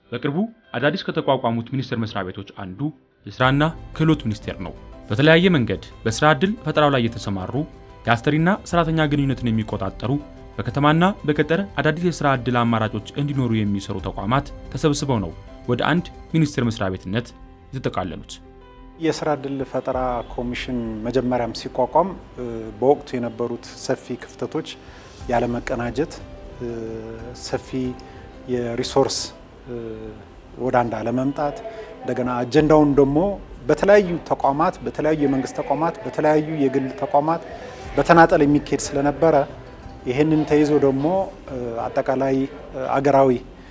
በቅርቡ አዳዲስ ከተቋቋሙት ሚኒስቴር መስሪያ ቤቶች አንዱ የስራና ክህሎት ሚኒስቴር ነው። በተለያየ መንገድ በስራ ዕድል ፈጠራው ላይ የተሰማሩ የአሰሪና ሰራተኛ ግንኙነትን የሚቆጣጠሩ በከተማና በገጠር አዳዲስ የስራ ዕድል አማራጮች እንዲኖሩ የሚሰሩ ተቋማት ተሰብስበው ነው ወደ አንድ ሚኒስቴር መስሪያ ቤትነት የተጠቃለሉት። የስራ ዕድል ፈጠራ ኮሚሽን መጀመሪያም ሲቋቋም በወቅቱ የነበሩት ሰፊ ክፍተቶች ያለመቀናጀት፣ ሰፊ የሪሶርስ ወደ አንድ አለመምጣት፣ እንደገና አጀንዳውን ደግሞ በተለያዩ ተቋማት በተለያዩ የመንግስት ተቋማት በተለያዩ የግል ተቋማት በተናጠል የሚካሄድ ስለነበረ ይህንን ተይዞ ደግሞ አጠቃላይ አገራዊ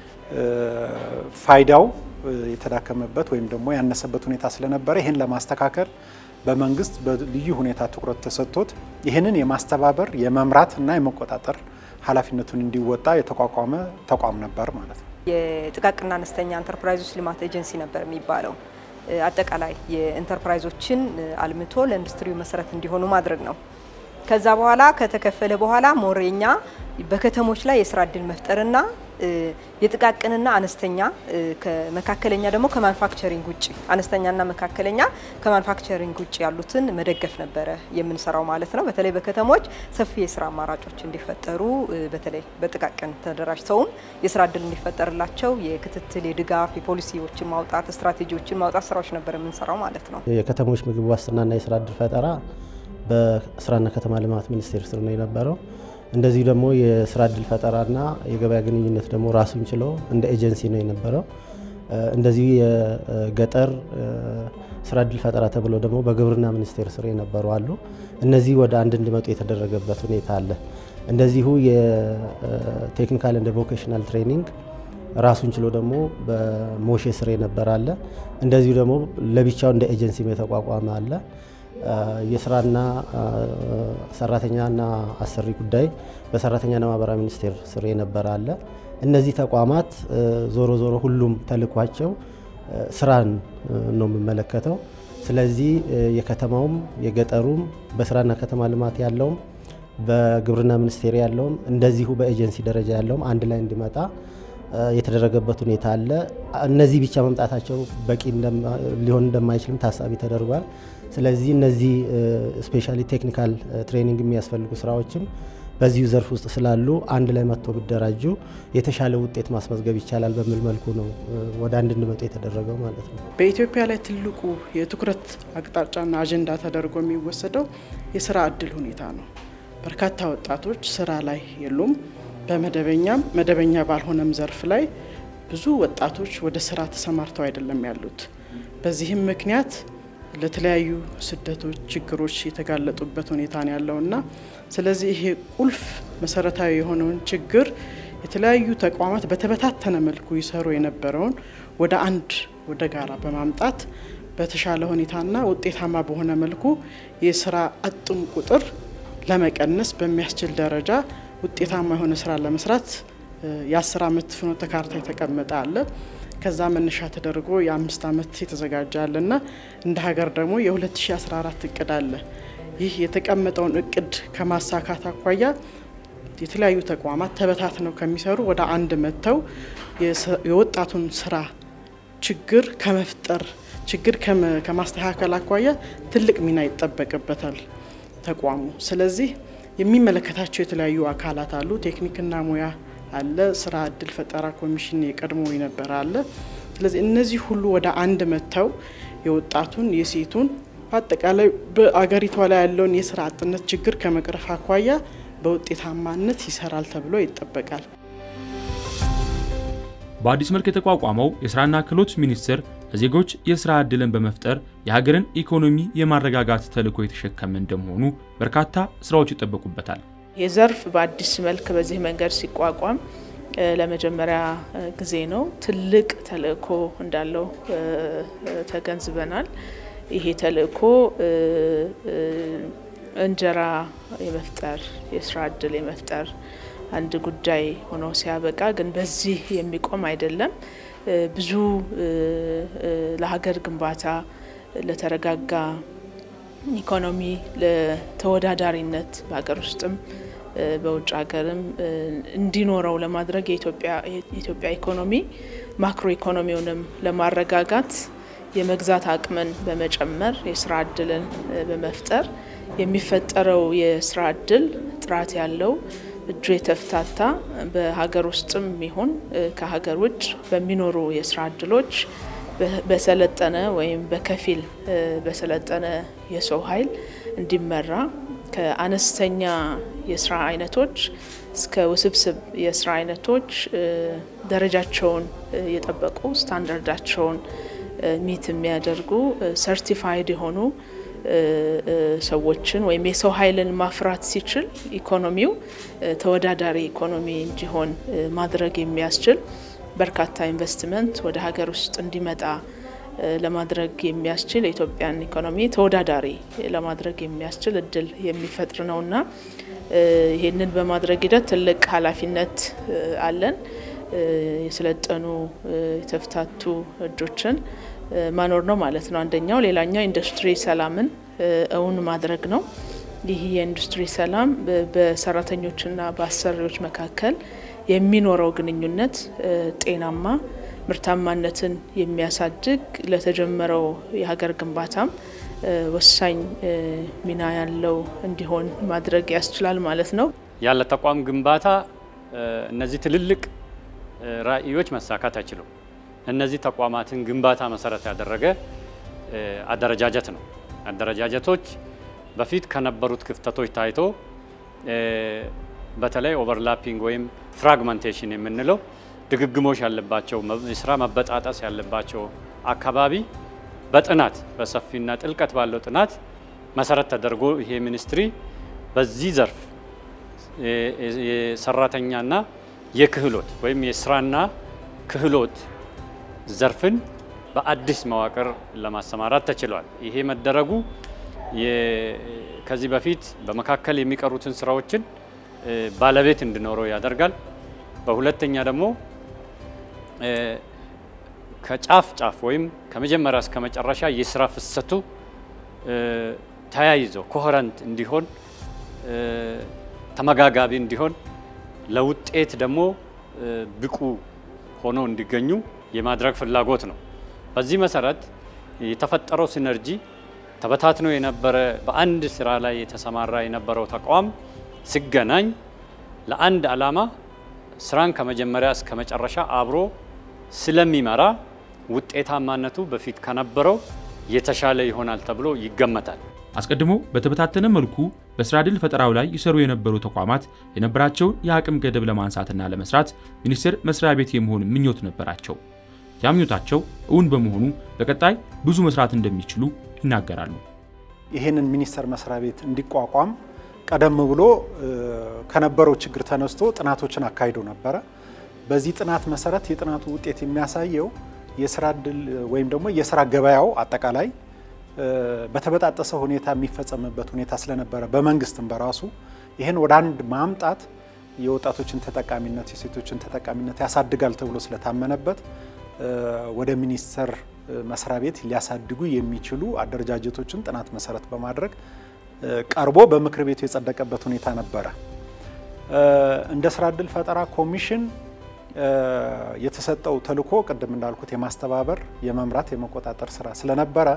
ፋይዳው የተዳከመበት ወይም ደግሞ ያነሰበት ሁኔታ ስለነበረ ይህን ለማስተካከል በመንግስት በልዩ ሁኔታ ትኩረት ተሰጥቶት ይህንን የማስተባበር የመምራት እና የመቆጣጠር ኃላፊነቱን እንዲወጣ የተቋቋመ ተቋም ነበር ማለት ነው። የጥቃቅንና አነስተኛ ኢንተርፕራይዞች ልማት ኤጀንሲ ነበር የሚባለው። አጠቃላይ የኢንተርፕራይዞችን አልምቶ ለኢንዱስትሪው መሰረት እንዲሆኑ ማድረግ ነው። ከዛ በኋላ ከተከፈለ በኋላ ሞሬኛ በከተሞች ላይ የስራ እድል መፍጠርና የጥቃቅንና አነስተኛ ከመካከለኛ ደግሞ ከማኑፋክቸሪንግ ውጭ አነስተኛና መካከለኛ ከማኑፋክቸሪንግ ውጭ ያሉትን መደገፍ ነበረ የምንሰራው ማለት ነው። በተለይ በከተሞች ሰፊ የስራ አማራጮች እንዲፈጠሩ በተለይ በጥቃቅን ተደራጅተውም የስራ እድል እንዲፈጠርላቸው የክትትል፣ የድጋፍ፣ የፖሊሲዎችን ማውጣት፣ ስትራቴጂዎችን ማውጣት ስራዎች ነበር የምንሰራው ማለት ነው። የከተሞች ምግብ ዋስትናና የስራ እድል ፈጠራ በስራና ከተማ ልማት ሚኒስቴር ስር ነው የነበረው። እንደዚሁ ደግሞ የስራ እድል ፈጠራና የገበያ ግንኙነት ደግሞ ራሱን ችሎ እንደ ኤጀንሲ ነው የነበረው። እንደዚሁ የገጠር ስራ እድል ፈጠራ ተብሎ ደግሞ በግብርና ሚኒስቴር ስር የነበሩ አሉ። እነዚህ ወደ አንድ እንዲመጡ የተደረገበት ሁኔታ አለ። እንደዚሁ የቴክኒካል እንደ ቮኬሽናል ትሬኒንግ ራሱን ችሎ ደግሞ በሞሼ ስር የነበረ አለ። እንደዚሁ ደግሞ ለብቻው እንደ ኤጀንሲም የተቋቋመ አለ። የስራና ሰራተኛና አሰሪ ጉዳይ በሰራተኛና ማህበራዊ ሚኒስቴር ስር የነበረ አለ። እነዚህ ተቋማት ዞሮ ዞሮ ሁሉም ተልኳቸው ስራን ነው የሚመለከተው። ስለዚህ የከተማውም የገጠሩም በስራና ከተማ ልማት ያለውም በግብርና ሚኒስቴር ያለውም እንደዚሁ በኤጀንሲ ደረጃ ያለውም አንድ ላይ እንዲመጣ የተደረገበት ሁኔታ አለ። እነዚህ ብቻ መምጣታቸው በቂ ሊሆን እንደማይችልም ታሳቢ ተደርጓል። ስለዚህ እነዚህ ስፔሻሊ ቴክኒካል ትሬኒንግ የሚያስፈልጉ ስራዎችም በዚሁ ዘርፍ ውስጥ ስላሉ አንድ ላይ መጥቶ ቢደራጁ የተሻለ ውጤት ማስመዝገብ ይቻላል በሚል መልኩ ነው ወደ አንድ እንዲመጡ የተደረገው ማለት ነው። በኢትዮጵያ ላይ ትልቁ የትኩረት አቅጣጫና አጀንዳ ተደርጎ የሚወሰደው የስራ እድል ሁኔታ ነው። በርካታ ወጣቶች ስራ ላይ የሉም። በመደበኛም መደበኛ ባልሆነም ዘርፍ ላይ ብዙ ወጣቶች ወደ ስራ ተሰማርተው አይደለም ያሉት። በዚህም ምክንያት ለተለያዩ ስደቶች፣ ችግሮች የተጋለጡበት ሁኔታ ነው ያለውና ስለዚህ ይሄ ቁልፍ መሰረታዊ የሆነውን ችግር የተለያዩ ተቋማት በተበታተነ መልኩ ይሰሩ የነበረውን ወደ አንድ ወደ ጋራ በማምጣት በተሻለ ሁኔታና ውጤታማ በሆነ መልኩ የስራ አጡን ቁጥር ለመቀነስ በሚያስችል ደረጃ ውጤታማ የሆነ ስራ ለመስራት የአስር አመት ፍኖተ ካርታ የተቀመጠ አለ። ከዛ መነሻ ተደርጎ የአምስት አመት የተዘጋጀ አለና እንደ ሀገር ደግሞ የ2014 እቅድ አለ። ይህ የተቀመጠውን እቅድ ከማሳካት አኳያ የተለያዩ ተቋማት ተበታትነው ከሚሰሩ ወደ አንድ መጥተው የወጣቱን ስራ ችግር ከመፍጠር ችግር ከማስተካከል አኳያ ትልቅ ሚና ይጠበቅበታል ተቋሙ። ስለዚህ የሚመለከታቸው የተለያዩ አካላት አሉ። ቴክኒክና ሙያ አለ። ስራ እድል ፈጠራ ኮሚሽን የቀድሞ የነበረ አለ። ስለዚህ እነዚህ ሁሉ ወደ አንድ መጥተው የወጣቱን የሴቱን በአጠቃላይ በአገሪቷ ላይ ያለውን የስራ አጥነት ችግር ከመቅረፍ አኳያ በውጤታማነት ይሰራል ተብሎ ይጠበቃል። በአዲስ መልክ የተቋቋመው የስራና ክህሎት ሚኒስቴር ለዜጎች የስራ ዕድልን በመፍጠር የሀገርን ኢኮኖሚ የማረጋጋት ተልዕኮ የተሸከመ እንደመሆኑ በርካታ ስራዎች ይጠበቁበታል። ይህ ዘርፍ በአዲስ መልክ በዚህ መንገድ ሲቋቋም ለመጀመሪያ ጊዜ ነው። ትልቅ ተልዕኮ እንዳለው ተገንዝበናል። ይሄ ተልዕኮ እንጀራ የመፍጠር የስራ እድል የመፍጠር አንድ ጉዳይ ሆኖ ሲያበቃ ግን በዚህ የሚቆም አይደለም። ብዙ ለሀገር ግንባታ፣ ለተረጋጋ ኢኮኖሚ፣ ለተወዳዳሪነት በሀገር ውስጥም በውጭ ሀገርም እንዲኖረው ለማድረግ የኢትዮጵያ ኢኮኖሚ ማክሮ ኢኮኖሚውንም ለማረጋጋት የመግዛት አቅምን በመጨመር የስራ እድልን በመፍጠር የሚፈጠረው የስራ እድል ጥራት ያለው እጁ የተፍታታ በሀገር ውስጥም ይሁን ከሀገር ውጭ በሚኖሩ የስራ እድሎች በሰለጠነ ወይም በከፊል በሰለጠነ የሰው ኃይል እንዲመራ ከአነስተኛ የስራ አይነቶች እስከ ውስብስብ የስራ አይነቶች ደረጃቸውን የጠበቁ ስታንዳርዳቸውን ሚት የሚያደርጉ ሰርቲፋይድ የሆኑ ሰዎችን ወይም የሰው ኃይልን ማፍራት ሲችል ኢኮኖሚው ተወዳዳሪ ኢኮኖሚ እንዲሆን ማድረግ የሚያስችል በርካታ ኢንቨስትመንት ወደ ሀገር ውስጥ እንዲመጣ ለማድረግ የሚያስችል የኢትዮጵያን ኢኮኖሚ ተወዳዳሪ ለማድረግ የሚያስችል እድል የሚፈጥር ነውና ይህንን በማድረግ ሂደት ትልቅ ኃላፊነት አለን። የሰለጠኑ የተፍታቱ እጆችን ማኖር ነው ማለት ነው አንደኛው። ሌላኛው ኢንዱስትሪ ሰላምን እውን ማድረግ ነው። ይህ የኢንዱስትሪ ሰላም በሰራተኞችና በአሰሪዎች መካከል የሚኖረው ግንኙነት ጤናማ፣ ምርታማነትን የሚያሳድግ ለተጀመረው የሀገር ግንባታም ወሳኝ ሚና ያለው እንዲሆን ማድረግ ያስችላል ማለት ነው። ያለ ተቋም ግንባታ እነዚህ ትልልቅ ራዕዮች መሳካት አይችሉም። እነዚህ ተቋማትን ግንባታ መሰረት ያደረገ አደረጃጀት ነው። አደረጃጀቶች በፊት ከነበሩት ክፍተቶች ታይቶ በተለይ ኦቨርላፒንግ ወይም ፍራግመንቴሽን የምንለው ድግግሞሽ ያለባቸው የስራ መበጣጠስ ያለባቸው አካባቢ በጥናት በሰፊና ጥልቀት ባለው ጥናት መሰረት ተደርጎ ይሄ ሚኒስትሪ በዚህ ዘርፍ የሰራተኛና የክህሎት ወይም የስራና ክህሎት ዘርፍን በአዲስ መዋቅር ለማሰማራት ተችሏል። ይሄ መደረጉ ከዚህ በፊት በመካከል የሚቀሩትን ስራዎችን ባለቤት እንዲኖረው ያደርጋል። በሁለተኛ ደግሞ ከጫፍ ጫፍ ወይም ከመጀመሪያ እስከ መጨረሻ የስራ ፍሰቱ ተያይዞ ኮሄረንት እንዲሆን ተመጋጋቢ እንዲሆን ለውጤት ደግሞ ብቁ ሆኖ እንዲገኙ የማድረግ ፍላጎት ነው። በዚህ መሰረት የተፈጠረው ሲነርጂ ተበታትኖ የነበረ በአንድ ስራ ላይ የተሰማራ የነበረው ተቋም ሲገናኝ ለአንድ ዓላማ ስራን ከመጀመሪያ እስከ መጨረሻ አብሮ ስለሚመራ ውጤታማነቱ በፊት ከነበረው የተሻለ ይሆናል ተብሎ ይገመታል። አስቀድሞ በተበታተነ መልኩ በስራ ዕድል ፈጠራው ላይ ይሰሩ የነበሩ ተቋማት የነበራቸውን የአቅም ገደብ ለማንሳትና ለመስራት ሚኒስቴር መስሪያ ቤት የመሆን ምኞት ነበራቸው። ያ ምኞታቸው እውን በመሆኑ በቀጣይ ብዙ መስራት እንደሚችሉ ይናገራሉ። ይህንን ሚኒስቴር መስሪያ ቤት እንዲቋቋም ቀደም ብሎ ከነበረው ችግር ተነስቶ ጥናቶችን አካሂዶ ነበረ። በዚህ ጥናት መሰረት የጥናቱ ውጤት የሚያሳየው የስራ ዕድል ወይም ደግሞ የስራ ገበያው አጠቃላይ በተበጣጠሰ ሁኔታ የሚፈጸምበት ሁኔታ ስለነበረ በመንግስትም በራሱ ይህን ወደ አንድ ማምጣት የወጣቶችን ተጠቃሚነት የሴቶችን ተጠቃሚነት ያሳድጋል ተብሎ ስለታመነበት ወደ ሚኒስቴር መስሪያ ቤት ሊያሳድጉ የሚችሉ አደረጃጀቶችን ጥናት መሰረት በማድረግ ቀርቦ በምክር ቤቱ የጸደቀበት ሁኔታ ነበረ። እንደ ስራ ዕድል ፈጠራ ኮሚሽን የተሰጠው ተልዕኮ ቅድም እንዳልኩት የማስተባበር፣ የመምራት፣ የመቆጣጠር ስራ ስለነበረ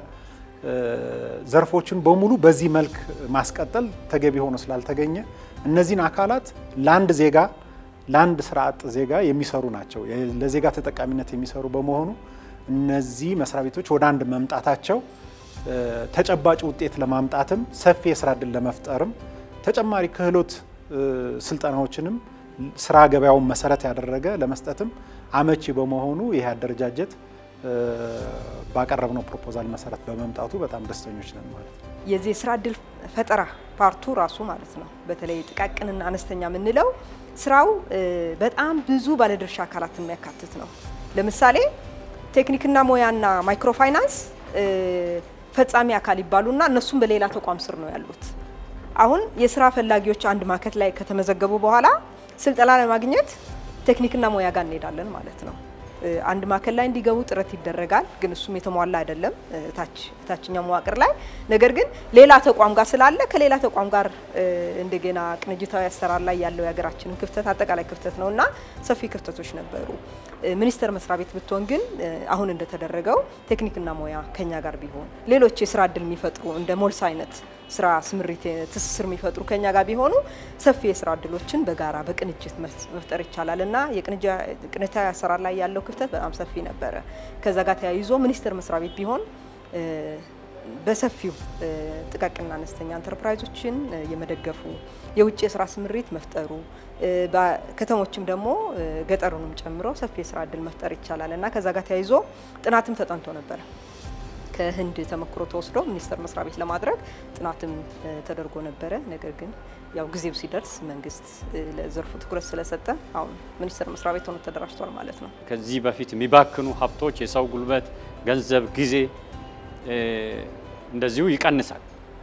ዘርፎችን በሙሉ በዚህ መልክ ማስቀጠል ተገቢ ሆኖ ስላልተገኘ እነዚህን አካላት ለአንድ ዜጋ ለአንድ ስራ አጥ ዜጋ የሚሰሩ ናቸው። ለዜጋ ተጠቃሚነት የሚሰሩ በመሆኑ እነዚህ መስሪያ ቤቶች ወደ አንድ መምጣታቸው ተጨባጭ ውጤት ለማምጣትም ሰፊ የስራ ዕድል ለመፍጠርም ተጨማሪ ክህሎት ስልጠናዎችንም ስራ ገበያውን መሰረት ያደረገ ለመስጠትም አመቺ በመሆኑ ይህ አደረጃጀት ባቀረብነው ፕሮፖዛል መሰረት በመምጣቱ በጣም ደስተኞች ነን ማለት ነው። የዚህ የስራ ዕድል ፈጠራ ፓርቱ ራሱ ማለት ነው በተለይ ጥቃቅንና አነስተኛ የምንለው ስራው በጣም ብዙ ባለድርሻ አካላትን የሚያካትት ነው። ለምሳሌ ቴክኒክና ሙያና ማይክሮ ፋይናንስ ፈጻሚ አካል ይባሉና እነሱም በሌላ ተቋም ስር ነው ያሉት። አሁን የስራ ፈላጊዎች አንድ ማዕከል ላይ ከተመዘገቡ በኋላ ስልጠና ለማግኘት ቴክኒክና ሙያ ጋር እንሄዳለን ማለት ነው። አንድ ማዕከል ላይ እንዲገቡ ጥረት ይደረጋል፣ ግን እሱም የተሟላ አይደለም ታች ታችኛው መዋቅር ላይ። ነገር ግን ሌላ ተቋም ጋር ስላለ ከሌላ ተቋም ጋር እንደገና ቅንጅታዊ አሰራር ላይ ያለው የሀገራችንን ክፍተት አጠቃላይ ክፍተት ነው እና ሰፊ ክፍተቶች ነበሩ። ሚኒስቴር መስሪያ ቤት ብትሆን ግን አሁን እንደተደረገው ቴክኒክና ሙያ ከኛ ጋር ቢሆን ሌሎች የስራ እድል የሚፈጥሩ እንደ ሞልስ አይነት ስራ ስምሪት ትስስር የሚፈጥሩ ከኛ ጋር ቢሆኑ ሰፊ የስራ እድሎችን በጋራ በቅንጅት መፍጠር ይቻላል እና የቅንጅታዊ አሰራር ላይ ያለው ክፍተት በጣም ሰፊ ነበረ። ከዛ ጋር ተያይዞ ሚኒስቴር መስሪያ ቤት ቢሆን በሰፊው ጥቃቅንና አነስተኛ ኢንተርፕራይዞችን የመደገፉ የውጭ የስራ ስምሪት መፍጠሩ ከተሞችም ደግሞ ገጠሩንም ጨምሮ ሰፊ የስራ እድል መፍጠር ይቻላል እና ከዛ ጋር ተያይዞ ጥናትም ተጠንቶ ነበረ። ከህንድ ተሞክሮ ተወስዶ ሚኒስቴር መስሪያ ቤት ለማድረግ ጥናትም ተደርጎ ነበረ። ነገር ግን ያው ጊዜው ሲደርስ መንግስት ለዘርፉ ትኩረት ስለሰጠ አሁን ሚኒስቴር መስሪያ ቤት ሆኖ ተደራጅቷል ማለት ነው። ከዚህ በፊት የሚባክኑ ሀብቶች የሰው ጉልበት፣ ገንዘብ፣ ጊዜ እንደዚሁ ይቀንሳል፣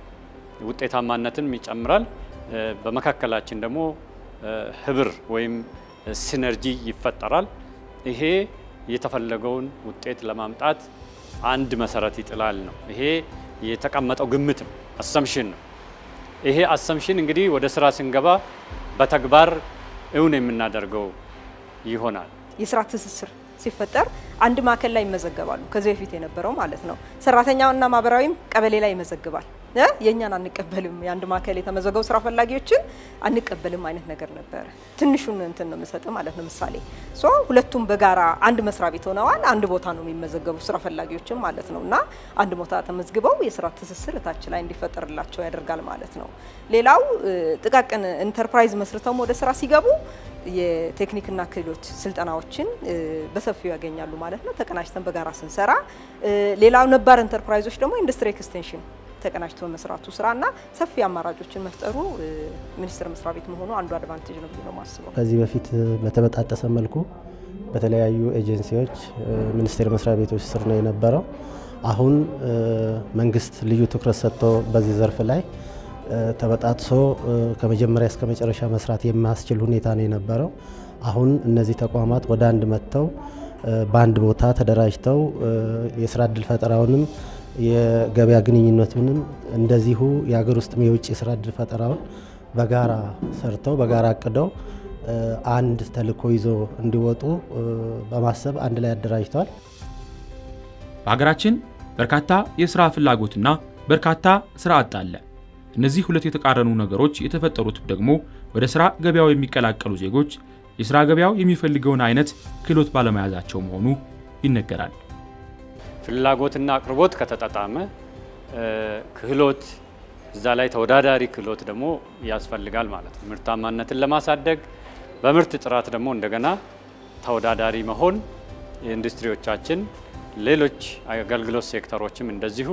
ውጤታማነትን ይጨምራል። በመካከላችን ደግሞ ህብር ወይም ሲነርጂ ይፈጠራል። ይሄ የተፈለገውን ውጤት ለማምጣት አንድ መሰረት ይጥላል ነው። ይሄ የተቀመጠው ግምት ነው፣ አሰምሽን ነው። ይሄ አሰምሽን እንግዲህ ወደ ስራ ስንገባ በተግባር እውን የምናደርገው ይሆናል። የስራ ትስስር ሲፈጠር አንድ ማዕከል ላይ ይመዘገባሉ። ከዚህ በፊት የነበረው ማለት ነው። ሰራተኛውና ማህበራዊም ቀበሌ ላይ ይመዘግባል። የእኛን አንቀበልም፣ የአንድ ማዕከል የተመዘገቡ ስራ ፈላጊዎችን አንቀበልም አይነት ነገር ነበረ። ትንሹን እንትን ነው የምሰጥ ማለት ነው። ምሳሌ ሶ ሁለቱም በጋራ አንድ መስሪያ ቤት ሆነዋል። አንድ ቦታ ነው የሚመዘገቡ ስራ ፈላጊዎችም ማለት ነው እና አንድ ቦታ ተመዝግበው የስራ ትስስር እታች ላይ እንዲፈጠርላቸው ያደርጋል ማለት ነው። ሌላው ጥቃቅን ኢንተርፕራይዝ መስርተውም ወደ ስራ ሲገቡ የቴክኒክና ክህሎት ስልጠናዎችን በሰፊው ያገኛሉ ማለት ነው። ተቀናጅተን በጋራ ስንሰራ፣ ሌላው ነባር ኢንተርፕራይዞች ደግሞ ኢንዱስትሪ ኤክስቴንሽን ተቀናጅቶ መስራቱ ስራና ሰፊ አማራጮችን መፍጠሩ ሚኒስቴር መስሪያ ቤት መሆኑ አንዱ አድቫንቴጅ ነው ብዬ ነው የማስበው። ከዚህ በፊት በተበጣጠሰ መልኩ በተለያዩ ኤጀንሲዎች ሚኒስቴር መስሪያ ቤቶች ስር ነው የነበረው። አሁን መንግስት ልዩ ትኩረት ሰጥቶ በዚህ ዘርፍ ላይ ተበጣጥሶ ከመጀመሪያ እስከ መጨረሻ መስራት የሚያስችል ሁኔታ ነው የነበረው። አሁን እነዚህ ተቋማት ወደ አንድ መጥተው በአንድ ቦታ ተደራጅተው የስራ እድል ፈጠራውንም የገበያ ግንኙነቱንም እንደዚሁ የሀገር ውስጥም የውጭ የስራ እድል ፈጠራውን በጋራ ሰርተው በጋራ አቅደው አንድ ተልዕኮ ይዞ እንዲወጡ በማሰብ አንድ ላይ አደራጅተዋል። በሀገራችን በርካታ የስራ ፍላጎትና በርካታ ስራ አጥ አለ። እነዚህ ሁለት የተቃረኑ ነገሮች የተፈጠሩት ደግሞ ወደ ስራ ገበያው የሚቀላቀሉ ዜጎች የስራ ገበያው የሚፈልገውን አይነት ክህሎት ባለመያዛቸው መሆኑ ይነገራል። ፍላጎትና አቅርቦት ከተጣጣመ ክህሎት እዛ ላይ ተወዳዳሪ ክህሎት ደግሞ ያስፈልጋል ማለት ነው። ምርታማነትን ለማሳደግ በምርት ጥራት ደግሞ እንደገና ተወዳዳሪ መሆን የኢንዱስትሪዎቻችን፣ ሌሎች አገልግሎት ሴክተሮችም እንደዚሁ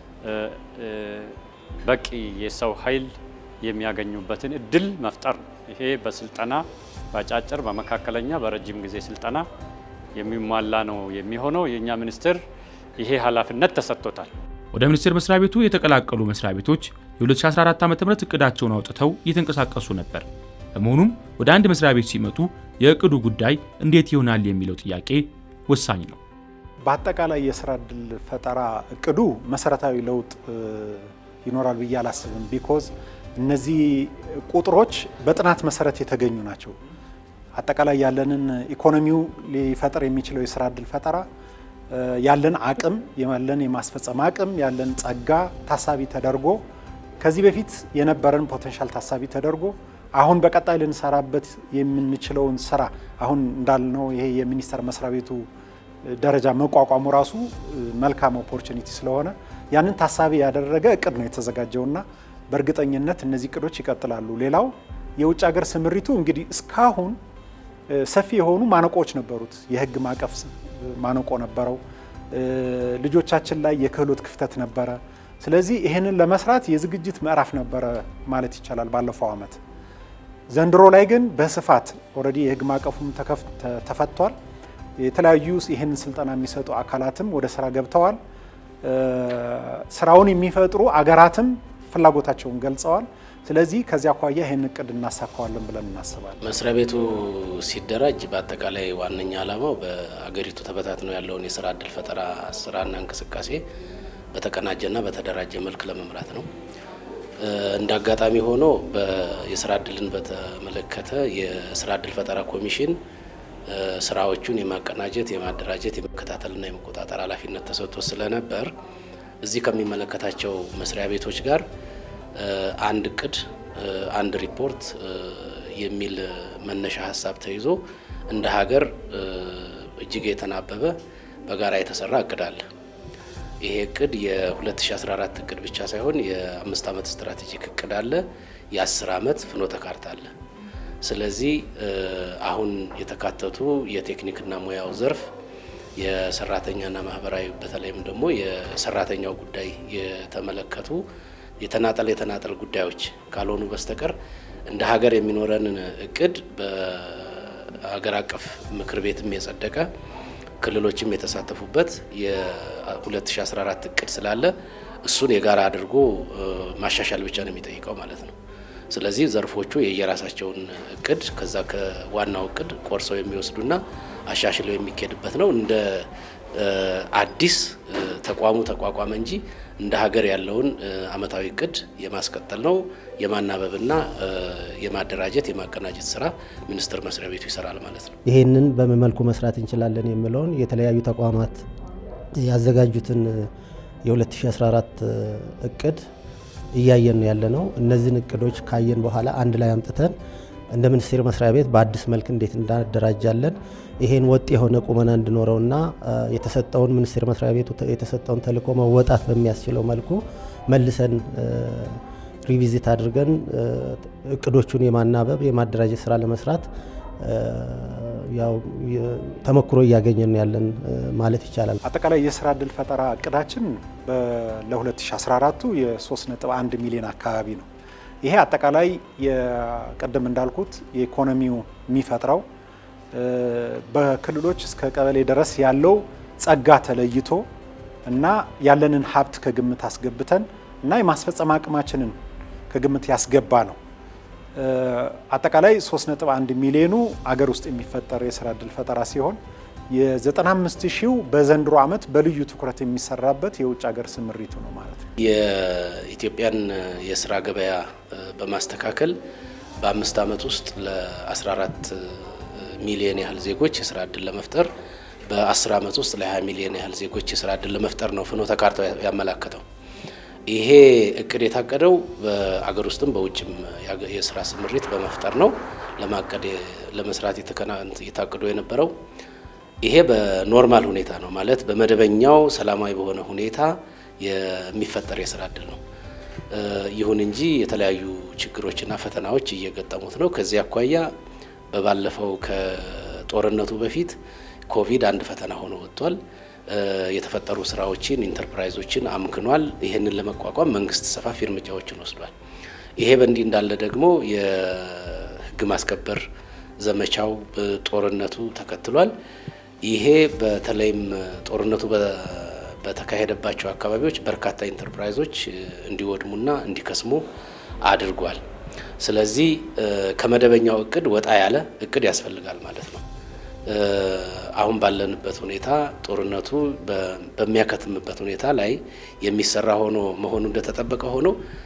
በቂ የሰው ኃይል የሚያገኙበትን እድል መፍጠር ነው። ይሄ በስልጠና በአጫጭር በመካከለኛ በረጅም ጊዜ ስልጠና የሚሟላ ነው የሚሆነው። የእኛ ሚኒስቴር ይሄ ኃላፊነት ተሰጥቶታል። ወደ ሚኒስቴር መስሪያ ቤቱ የተቀላቀሉ መስሪያ ቤቶች የ2014 ዓ.ም እቅዳቸውን አውጥተው እየተንቀሳቀሱ ነበር። በመሆኑም ወደ አንድ መስሪያ ቤት ሲመጡ የእቅዱ ጉዳይ እንዴት ይሆናል የሚለው ጥያቄ ወሳኝ ነው። በአጠቃላይ የስራ እድል ፈጠራ እቅዱ መሰረታዊ ለውጥ ይኖራል ብዬ አላስብም። ቢኮዝ እነዚህ ቁጥሮች በጥናት መሰረት የተገኙ ናቸው። አጠቃላይ ያለንን ኢኮኖሚው ሊፈጥር የሚችለው የስራ እድል ፈጠራ ያለን አቅም ያለን የማስፈጸም አቅም ያለን ጸጋ ታሳቢ ተደርጎ ከዚህ በፊት የነበረን ፖቴንሻል ታሳቢ ተደርጎ አሁን በቀጣይ ልንሰራበት የምንችለውን ስራ አሁን እንዳልነው ይሄ የሚኒስቴር መስሪያ ቤቱ ደረጃ መቋቋሙ ራሱ መልካም ኦፖርቹኒቲ ስለሆነ ያንን ታሳቢ ያደረገ እቅድ ነው የተዘጋጀውና በእርግጠኝነት እነዚህ እቅዶች ይቀጥላሉ። ሌላው የውጭ ሀገር ስምሪቱ እንግዲህ እስካሁን ሰፊ የሆኑ ማነቆዎች ነበሩት። የህግ ማዕቀፍ ማነቆ ነበረው። ልጆቻችን ላይ የክህሎት ክፍተት ነበረ። ስለዚህ ይህንን ለመስራት የዝግጅት ምዕራፍ ነበረ ማለት ይቻላል ባለፈው ዓመት። ዘንድሮ ላይ ግን በስፋት ኦልሬዲ የህግ ማዕቀፉም ተፈቷል። የተለያዩ ይህንን ስልጠና የሚሰጡ አካላትም ወደ ስራ ገብተዋል። ስራውን የሚፈጥሩ አገራትም ፍላጎታቸውን ገልጸዋል። ስለዚህ ከዚያ አኳያ ይህን እቅድ እናሳካዋለን ብለን እናስባለን። መስሪያ ቤቱ ሲደራጅ በአጠቃላይ ዋነኛ ዓላማው በአገሪቱ ተበታትነው ያለውን የስራ እድል ፈጠራ ስራና እንቅስቃሴ በተቀናጀና በተደራጀ መልክ ለመምራት ነው። እንደ አጋጣሚ ሆኖ የስራ እድልን በተመለከተ የስራ እድል ፈጠራ ኮሚሽን ስራዎቹን የማቀናጀት፣ የማደራጀት፣ የመከታተልና የመቆጣጠር ኃላፊነት ተሰጥቶ ስለነበር እዚህ ከሚመለከታቸው መስሪያ ቤቶች ጋር አንድ እቅድ፣ አንድ ሪፖርት የሚል መነሻ ሀሳብ ተይዞ እንደ ሀገር እጅግ የተናበበ በጋራ የተሰራ እቅድ አለ። ይሄ እቅድ የ2014 እቅድ ብቻ ሳይሆን የአምስት ዓመት ስትራቴጂክ እቅድ አለ። የአስር ዓመት ፍኖተ ካርታ አለ። ስለዚህ አሁን የተካተቱ የቴክኒክና ሙያው ዘርፍ የሰራተኛና ማህበራዊ በተለይም ደግሞ የሰራተኛው ጉዳይ የተመለከቱ የተናጠል የተናጠል ጉዳዮች ካልሆኑ በስተቀር እንደ ሀገር የሚኖረንን እቅድ በሀገር አቀፍ ምክር ቤትም የጸደቀ ክልሎችም የተሳተፉበት የ2014 እቅድ ስላለ እሱን የጋራ አድርጎ ማሻሻል ብቻ ነው የሚጠይቀው ማለት ነው። ስለዚህ ዘርፎቹ የየራሳቸውን እቅድ ከዛ ከዋናው እቅድ ቆርሰው የሚወስዱና አሻሽለው የሚካሄድበት ነው። እንደ አዲስ ተቋሙ ተቋቋመ እንጂ እንደ ሀገር ያለውን አመታዊ እቅድ የማስቀጠል ነው። የማናበብና የማደራጀት የማቀናጀት ስራ ሚኒስቴር መስሪያ ቤቱ ይሰራል ማለት ነው። ይሄንን በምን መልኩ መስራት እንችላለን የሚለውን የተለያዩ ተቋማት ያዘጋጁትን የ2014 እቅድ እያየን ያለ ነው። እነዚህን እቅዶች ካየን በኋላ አንድ ላይ አምጥተን እንደ ሚኒስቴር መስሪያ ቤት በአዲስ መልክ እንዴት እናደራጃለን ይሄን ወጥ የሆነ ቁመና እንዲኖረውና የተሰጠውን ሚኒስቴር መስሪያ ቤቱ የተሰጠውን ተልዕኮ መወጣት በሚያስችለው መልኩ መልሰን ሪቪዚት አድርገን እቅዶቹን የማናበብ የማደራጀት ስራ ለመስራት ያው ተሞክሮ እያገኘን ያለን ማለት ይቻላል። አጠቃላይ የስራ እድል ፈጠራ እቅዳችን ለ2014ቱ የ3.1 ሚሊዮን አካባቢ ነው። ይሄ አጠቃላይ ቅድም እንዳልኩት የኢኮኖሚው የሚፈጥረው በክልሎች እስከ ቀበሌ ድረስ ያለው ጸጋ ተለይቶ እና ያለንን ሀብት ከግምት አስገብተን እና የማስፈጸም አቅማችንን ከግምት ያስገባ ነው። አጠቃላይ 3.1 ሚሊዮኑ አገር ውስጥ የሚፈጠር የስራ እድል ፈጠራ ሲሆን የ95 ሺው በዘንድሮ ዓመት በልዩ ትኩረት የሚሰራበት የውጭ ሀገር ስምሪቱ ነው ማለት ነው። የኢትዮጵያን የስራ ገበያ በማስተካከል በአምስት ዓመት ውስጥ ለ14 ሚሊዮን ያህል ዜጎች የስራ እድል ለመፍጠር በ10 ዓመት ውስጥ ለ20 ሚሊዮን ያህል ዜጎች የስራ እድል ለመፍጠር ነው ፍኖተ ካርታው ያመላከተው። ይሄ እቅድ የታቀደው በአገር ውስጥም በውጭም የስራ ስምሪት በመፍጠር ነው ለማቀድ ለመስራት የታቅዶ የነበረው። ይሄ በኖርማል ሁኔታ ነው ማለት በመደበኛው ሰላማዊ በሆነ ሁኔታ የሚፈጠር የስራ እድል ነው። ይሁን እንጂ የተለያዩ ችግሮችና ፈተናዎች እየገጠሙት ነው። ከዚህ አኳያ በባለፈው ከጦርነቱ በፊት ኮቪድ አንድ ፈተና ሆኖ ወጥቷል። የተፈጠሩ ስራዎችን ኢንተርፕራይዞችን አምክኗል። ይህንን ለመቋቋም መንግስት ሰፋፊ እርምጃዎችን ወስዷል። ይሄ በእንዲህ እንዳለ ደግሞ የህግ ማስከበር ዘመቻው ጦርነቱ ተከትሏል። ይሄ በተለይም ጦርነቱ በተካሄደባቸው አካባቢዎች በርካታ ኢንተርፕራይዞች እንዲወድሙና እንዲከስሙ አድርጓል። ስለዚህ ከመደበኛው እቅድ ወጣ ያለ እቅድ ያስፈልጋል ማለት ነው። አሁን ባለንበት ሁኔታ ጦርነቱ በሚያከትምበት ሁኔታ ላይ የሚሰራ ሆኖ መሆኑ እንደተጠበቀ ሆኖ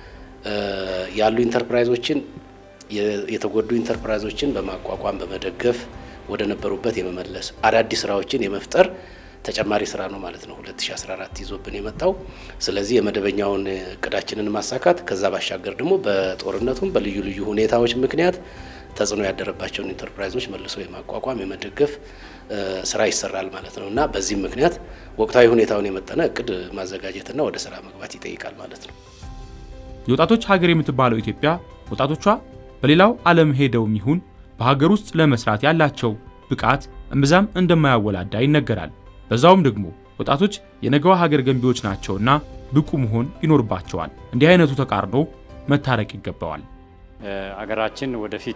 ያሉ ኢንተርፕራይዞችን የተጎዱ ኢንተርፕራይዞችን በማቋቋም በመደገፍ ወደ ነበሩበት የመመለስ አዳዲስ ስራዎችን የመፍጠር ተጨማሪ ስራ ነው ማለት ነው 2014 ይዞብን የመጣው። ስለዚህ የመደበኛውን እቅዳችንን ማሳካት ከዛ ባሻገር ደግሞ በጦርነቱም በልዩ ልዩ ሁኔታዎች ምክንያት ተጽዕኖ ያደረባቸውን ኢንተርፕራይዞች መልሶ የማቋቋም የመደገፍ ስራ ይሰራል ማለት ነው እና በዚህም ምክንያት ወቅታዊ ሁኔታውን የመጠነ እቅድ ማዘጋጀትና ወደ ስራ መግባት ይጠይቃል ማለት ነው። የወጣቶች ሀገር የምትባለው ኢትዮጵያ ወጣቶቿ በሌላው ዓለም ሄደውም ይሁን በሀገር ውስጥ ለመስራት ያላቸው ብቃት እምብዛም እንደማያወላዳ ይነገራል። በዛውም ደግሞ ወጣቶች የነገዋ ሀገር ገንቢዎች ናቸውና ብቁ መሆን ይኖርባቸዋል። እንዲህ አይነቱ ተቃርኖ መታረቅ ይገባዋል። አገራችን ወደፊት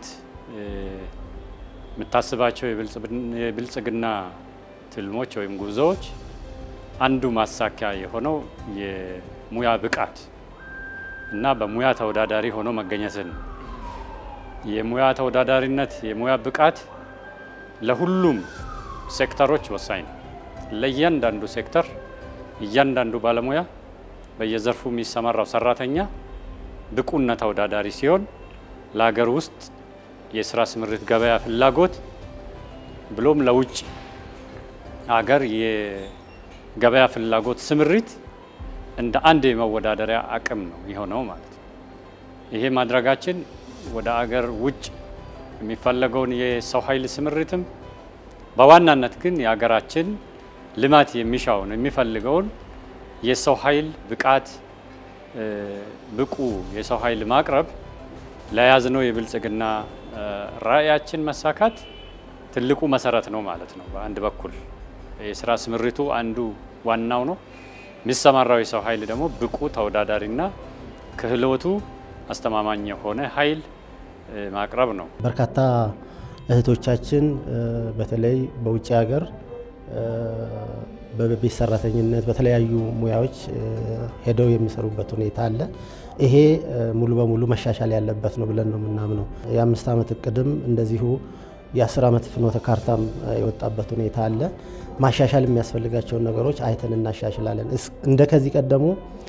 የምታስባቸው የብልጽግና ትልሞች ወይም ጉዞዎች አንዱ ማሳኪያ የሆነው የሙያ ብቃት እና በሙያ ተወዳዳሪ ሆኖ መገኘትን ነው። የሙያ ተወዳዳሪነት የሙያ ብቃት ለሁሉም ሴክተሮች ወሳኝ ነው። ለእያንዳንዱ ሴክተር እያንዳንዱ ባለሙያ በየዘርፉ የሚሰማራው ሰራተኛ ብቁና ተወዳዳሪ ሲሆን ለሀገር ውስጥ የስራ ስምሪት ገበያ ፍላጎት ብሎም ለውጭ ሀገር የገበያ ፍላጎት ስምሪት እንደ አንድ የመወዳደሪያ አቅም ነው የሆነው ማለት ነው። ይሄ ማድረጋችን ወደ አገር ውጭ የሚፈለገውን የሰው ኃይል ስምሪትም በዋናነት ግን የሀገራችን ልማት የሚሻውን የሚፈልገውን የሰው ኃይል ብቃት ብቁ የሰው ኃይል ማቅረብ ለያዝነው የብልጽግና ራዕያችን መሳካት ትልቁ መሰረት ነው ማለት ነው። በአንድ በኩል የስራ ስምሪቱ አንዱ ዋናው ነው። የሚሰማራው የሰው ኃይል ደግሞ ብቁ ተወዳዳሪና ክህሎቱ አስተማማኝ የሆነ ኃይል ማቅረብ ነው። በርካታ እህቶቻችን በተለይ በውጭ ሀገር በቤት ሰራተኝነት በተለያዩ ሙያዎች ሄደው የሚሰሩበት ሁኔታ አለ። ይሄ ሙሉ በሙሉ መሻሻል ያለበት ነው ብለን ነው የምናምነው። የአምስት ዓመት እቅድም እንደዚሁ የአስር ዓመት ፍኖተ ካርታም የወጣበት ሁኔታ አለ። ማሻሻል የሚያስፈልጋቸውን ነገሮች አይተን እናሻሽላለን። እንደ ከዚህ ቀደሙ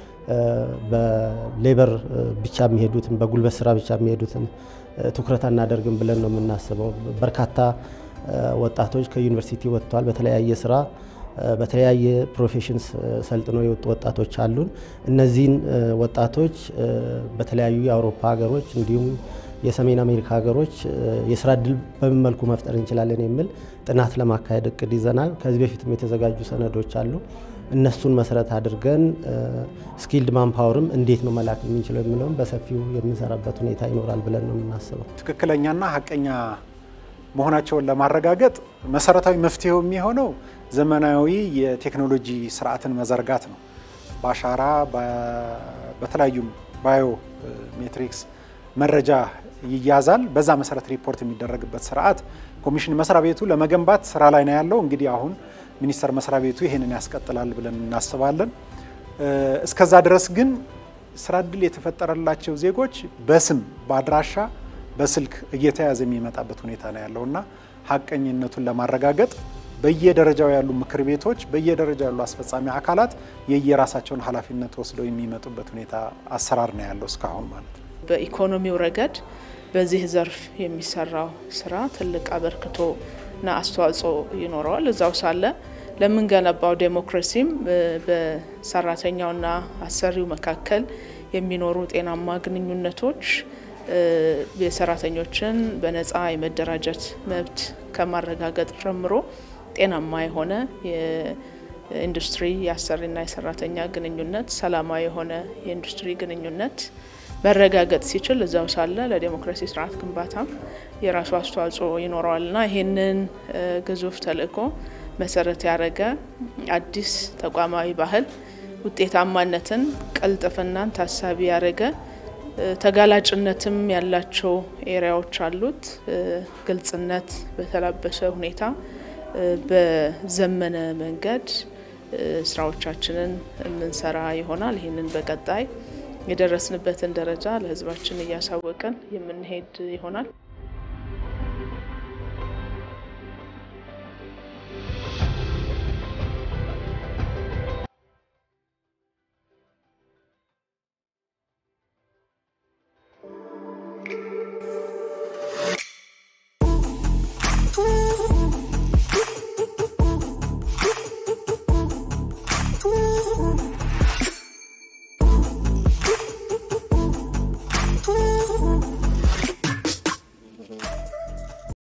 በሌበር ብቻ የሚሄዱትን በጉልበት ስራ ብቻ የሚሄዱትን ትኩረት አናደርግም ብለን ነው የምናስበው። በርካታ ወጣቶች ከዩኒቨርሲቲ ወጥተዋል። በተለያየ ስራ በተለያየ ፕሮፌሽንስ ሰልጥነው የወጡ ወጣቶች አሉን። እነዚህን ወጣቶች በተለያዩ የአውሮፓ ሀገሮች እንዲሁም የሰሜን አሜሪካ ሀገሮች የስራ እድል በምን መልኩ መፍጠር እንችላለን የሚል ጥናት ለማካሄድ እቅድ ይዘናል። ከዚህ በፊትም የተዘጋጁ ሰነዶች አሉ። እነሱን መሰረት አድርገን ስኪልድ ማንፓወርም እንዴት ነው መላክ የምንችለው የሚለውም በሰፊው የምንሰራበት ሁኔታ ይኖራል ብለን ነው የምናስበው። ትክክለኛና ሀቀኛ መሆናቸውን ለማረጋገጥ መሰረታዊ መፍትሄው የሚሆነው ዘመናዊ የቴክኖሎጂ ስርዓትን መዘርጋት ነው። በአሻራ በተለያዩ ባዮ ሜትሪክስ መረጃ ይያዛል። በዛ መሰረት ሪፖርት የሚደረግበት ስርዓት ኮሚሽን መስሪያ ቤቱ ለመገንባት ስራ ላይ ነው ያለው። እንግዲህ አሁን ሚኒስቴር መስሪያ ቤቱ ይህንን ያስቀጥላል ብለን እናስባለን። እስከዛ ድረስ ግን ስራ እድል የተፈጠረላቸው ዜጎች በስም በአድራሻ በስልክ እየተያዘ የሚመጣበት ሁኔታ ነው ያለው እና ሀቀኝነቱን ለማረጋገጥ በየደረጃው ያሉ ምክር ቤቶች በየደረጃው ያሉ አስፈጻሚ አካላት የየራሳቸውን ኃላፊነት ወስደው የሚመጡበት ሁኔታ አሰራር ነው ያለው እስካሁን ማለት ነው። በኢኮኖሚው ረገድ በዚህ ዘርፍ የሚሰራው ስራ ትልቅ አበርክቶና አስተዋጽኦ ይኖረዋል። እዛው ሳለ ለምንገነባው ዴሞክራሲም በሰራተኛውና አሰሪው መካከል የሚኖሩ ጤናማ ግንኙነቶች የሰራተኞችን በነፃ የመደራጀት መብት ከማረጋገጥ ጀምሮ ጤናማ የሆነ የኢንዱስትሪ የአሰሪና የሰራተኛ ግንኙነት፣ ሰላማዊ የሆነ የኢንዱስትሪ ግንኙነት መረጋገጥ ሲችል እዛው ሳለ ለዴሞክራሲ ስርዓት ግንባታም የራሱ አስተዋጽኦ ይኖረዋልና ይህንን ግዙፍ ተልዕኮ መሰረት ያደረገ አዲስ ተቋማዊ ባህል ውጤታማነትን፣ ቅልጥፍናን ታሳቢ ያደረገ ተጋላጭነትም ያላቸው ኤሪያዎች አሉት። ግልጽነት በተላበሰ ሁኔታ በዘመነ መንገድ ስራዎቻችንን የምንሰራ ይሆናል። ይህንን በቀጣይ የደረስንበትን ደረጃ ለሕዝባችን እያሳወቅን የምንሄድ ይሆናል።